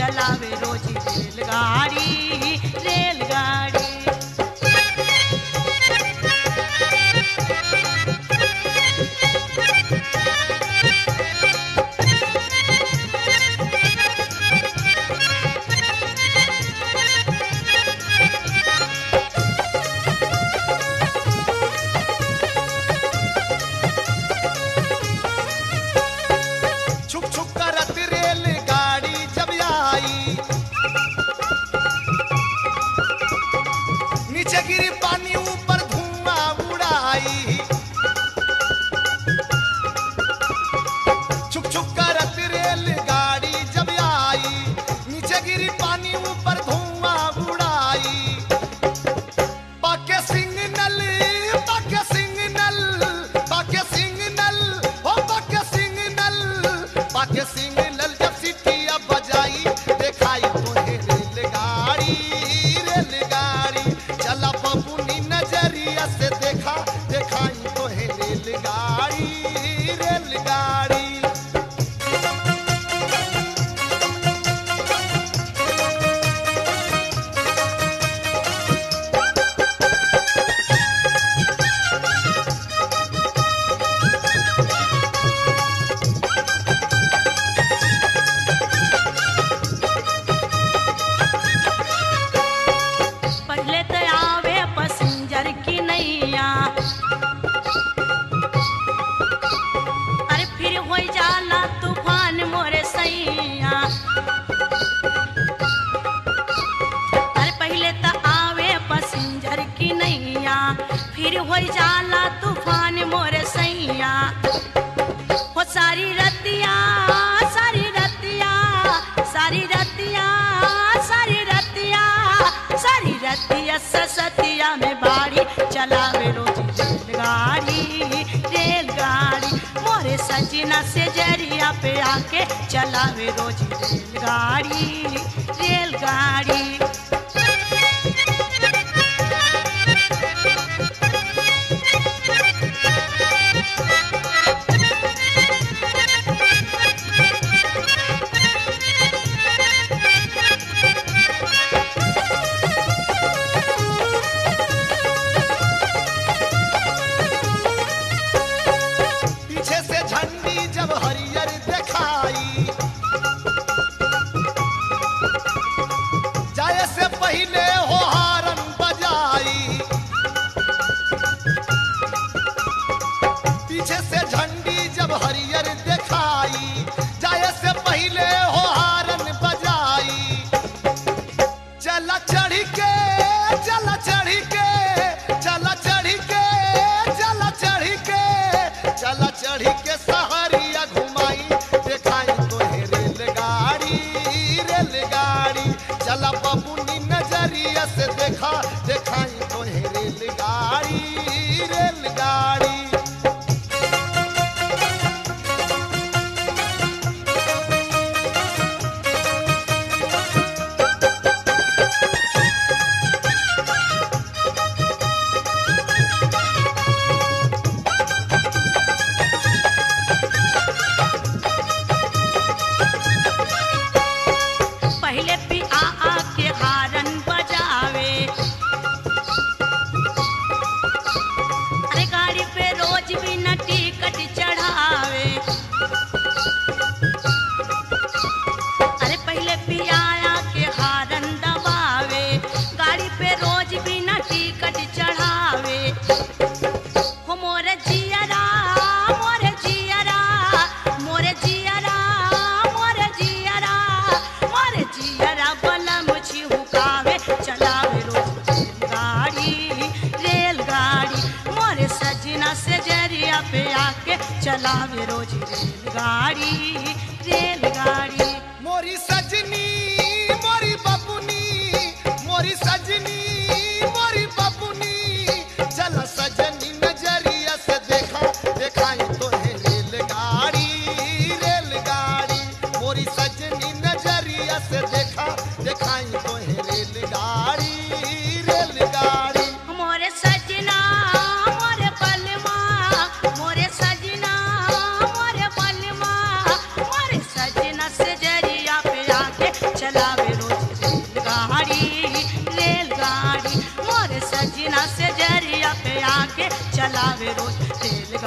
चलावे रोजी रेलगाड़ी रेलगाड़ी छुक छुक करत रेल गाड़ी जब आई नीचे गिरी पानी ऊपर धुआं उड़ाई छुक छुक करत रेल गाड़ी जब आई नीचे गिरी पानी ऊपर धुआं उड़ाई पाके सिग्नल पाके सिग्नल पाके सिग्नल ओ पाके सिग्नल पाके सिग्नल जब सिटिया बजाई देखाई तोहे रेलगाड़ी रेलगाड़ी चला बबुनी नजरिया से देखा देखाई तोहे रेलगाड़ी रेलगाड़ी पहले तो आवे पैसेंजर की नैया अरे फिर हो जाला तूफान मोरे सैया अरे पहले तो आवे पैसेंजर की नैया फिर हो जाला तूफान मोरे सैया हो सारी रतिया सारी रतिया सारी रतिया सारी रतिया सारी रतिया ससतिया में बाड़ी चलावे रोजी रेलगाड़ी रेलगाड़ी मोरे सजना से जरिया पे आके चलावे रोजी रेलगाड़ी रेलगाड़ी पीछे से झंडी जब हरियर दिखाई जाए से पहले हो हारन बजाई पीछे से झंडी जब हरियर दिखाई जाए से पहले हो हारन बजाई चला चढ़ी के चला चढ़ी के चला चढ़ी के चला चढ़ी के चला चढ़ी के सहरिया घुमाई देखाई तोहे रेलगाड़ी रेलगाड़ी चला बबुनी नजरिया से देखा देखाई तोहे रेलगाड़ी रेलगाड़ी पहले भी आ आ के हारन बजावे अरे गाड़ी पे रोज भी न टिकट चढ़ावे अरे पहले भी आया के हारन दबावे गाड़ी पे रोज भी न टिकट चढ़ावे हो मोरे जियरा मोरे जियरा मोरे जियरा मोरे जियरा मोरे जियरा बलम छिहुकावे चलावे रोज रेलगाड़ी रेलगाड़ी मोरे सजना से जरिया पे आके चलावे रोज रेलगाड़ी रेलगाड़ी मोरी सजनी मोरी बबुनी मोरी सजनी मोरी बबुनी चल सजनी नजरिया से देखा देखाई तोहे रेलगाड़ी रेलगाड़ी मोरी सजनी नजरिया से देखा देखाई तोहे रेलगाड़ी रेलगाड़ी मोरे सजना मोरे बलमा मोरे सजना मोरे बलमा मोरे सजना से जरिया पे आके चला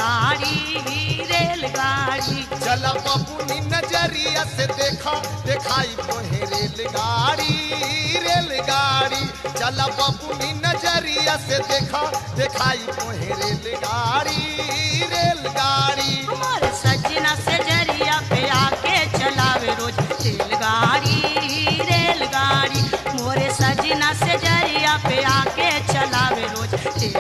रेलगाड़ी रेलगाड़ी चल बबुनी नजरिया से देखा दिखाई तोहे रेलगाड़ी रेलगाड़ी चल बबुनी नजरिया से देखा दिखाई तोहे रेलगाड़ी रेलगाड़ी हमारे सजना से जरिया पे आके चलावे रोज रेलगाड़ी रेलगाड़ी मोरे सजना से जरिया पे आके चलावे रोज